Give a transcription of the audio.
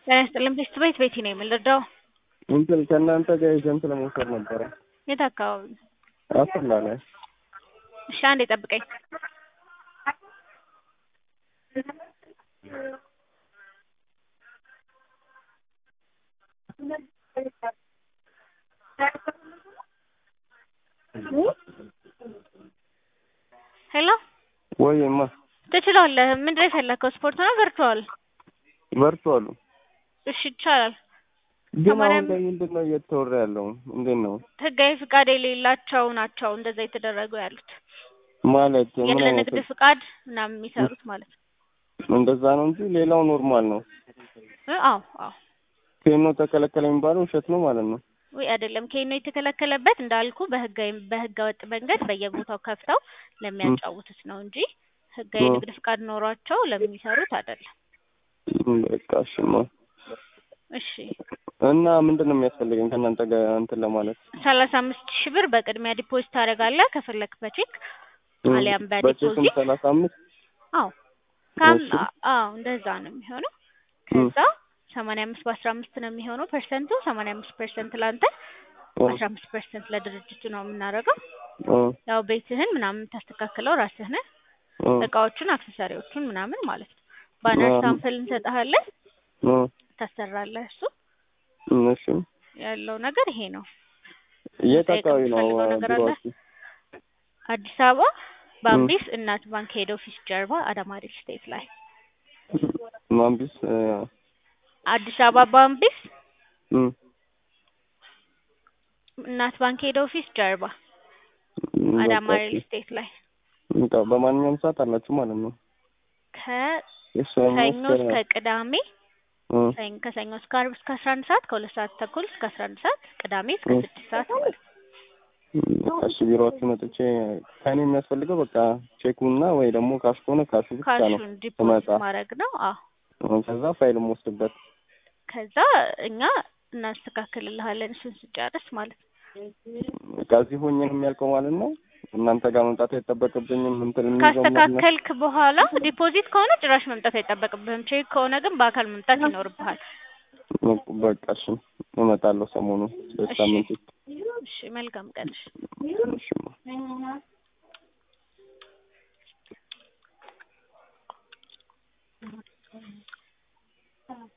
ጤና ይስጥልኝ ቤት ቤት ቤቲ ነው የምንረዳው። እንትን ከእናንተ ጋር ኤጀንት ለመውሰድ ነበረ። የት አካባቢ? አሰላ ላይ እሺ አንዴ ጠብቀኝ። ሄሎ ወይማ ትችላለህ። ምንድን ነው የፈለከው? ስፖርት ነው ቨርቹዋል? ቨርቹዋሉ እሺ ይቻላል። ግን ሰማንያ አሁን ላይ ምንድን ነው እየተወራ ያለው? እንዴት ነው ህጋዊ ፍቃድ የሌላቸው ናቸው እንደዛ የተደረጉ ያሉት። ማለት ምን ያለ አይነት ንግድ ፍቃድ ምናምን የሚሰሩት ማለት ነው። እንደዛ ነው እንጂ ሌላው ኖርማል ነው። እ አዎ አዎ ኬኖ ተከለከለ የሚባለው ውሸት ነው ማለት ነው። ወይ አይደለም። ኬኖ የተከለከለበት እንዳልኩ በህጋዊ በህገ ወጥ መንገድ በየቦታው ከፍተው ለሚያጫውቱት ነው እንጂ ህጋዊ እ። ንግድ ፍቃድ ኖሯቸው ለሚሰሩት አይደለም። በቃ እሺማ። እሺ እና ምንድን ነው የሚያስፈልገኝ ከእናንተ ጋር እንትን ለማለት? ሰላሳ አምስት ሺህ ብር በቅድሚያ ዲፖዚት ታደርጋለህ ከፈለክ በቼክ እ፣ አሊያም በቼክም በዲፖዚት ሰላሳ አምስት አዎ ካም እሺ። አዎ እንደዛ ነው የሚሆነው። ከዛ ሰማንያ አምስት በአስራ አምስት ነው የሚሆነው ፐርሰንቱ። ሰማንያ አምስት ፐርሰንት ለአንተ እ፣ አስራ አምስት ፐርሰንት ለድርጅቱ ነው የምናደርገው። እ፣ ያው ቤትህን ምናምን የምታስተካክለው ራስህ ነህ። እ፣ እቃዎቹን አክሰሰሪዎቹን ምናምን ማለት ነው። ባነር እ፣ ሳምፕል እንሰጥሃለን እ፣ ታሰራለህ። እሱ እሺ። ያለው ነገር ይሄ ነው። የት መጠየቅ አካባቢ ነው የምትፈልገው ነገር አለ? ቢሮአችሁ? አዲስ አበባ በአምቢስ እናት ባንክ ሄድ ኦፊስ ጀርባ አዳማ ሪል ስቴት ላይ ማምቢስ እ፣ አዲስ አበባ በአምቢስ እ፣ እናት ባንክ ሄድ ኦፊስ ጀርባ አዳማ በቃ ሪል ስቴት ላይ በቃ በማንኛውም ሰዓት አላችሁ ማለት ነው። ከሰኞ የሰኞ እስከ ቅዳሜ እ፣ ሰኞ ከሰኞ እስከ ዓርብ እስከ አስራ አንድ ሰዓት ከሁለት ሰዓት ተኩል እስከ አስራ አንድ ሰዓት ቅዳሜ እስከ እ። ስድስት ሰዓት ማለት ነው። በቃ እሺ ቢሮአችሁ መጥቼ ከእኔ የሚያስፈልገው በቃ ቼኩና ወይ ደግሞ ካሽ ከሆነ ካሹ ብቻ ነው። ካሹን ዲፖዚት ስመጣ ማድረግ ነው። አዎ ከዛ ፋይል የምወስድበት ከዛ እኛ እናስተካክልልሃለን እሱን ስጨርስ ማለት ነው። በቃ እዚህ ሆኜ ነው የሚያልቀው ማለት ነው። እናንተ ጋር መምጣት አይጠበቅብኝም። እንትን የሚይዘው ምናምን ካስተካከልክ በኋላ ዲፖዚት ከሆነ ጭራሽ መምጣት አይጠበቅብህም። ቼክ ከሆነ ግን በአካል መምጣት ይኖርብሃል። በቃ እሺ እመጣለሁ ሰሞኑን እሺ በሳምንት ውስጥ። እሺ፣ መልካም ቀን። እሺ። እሺ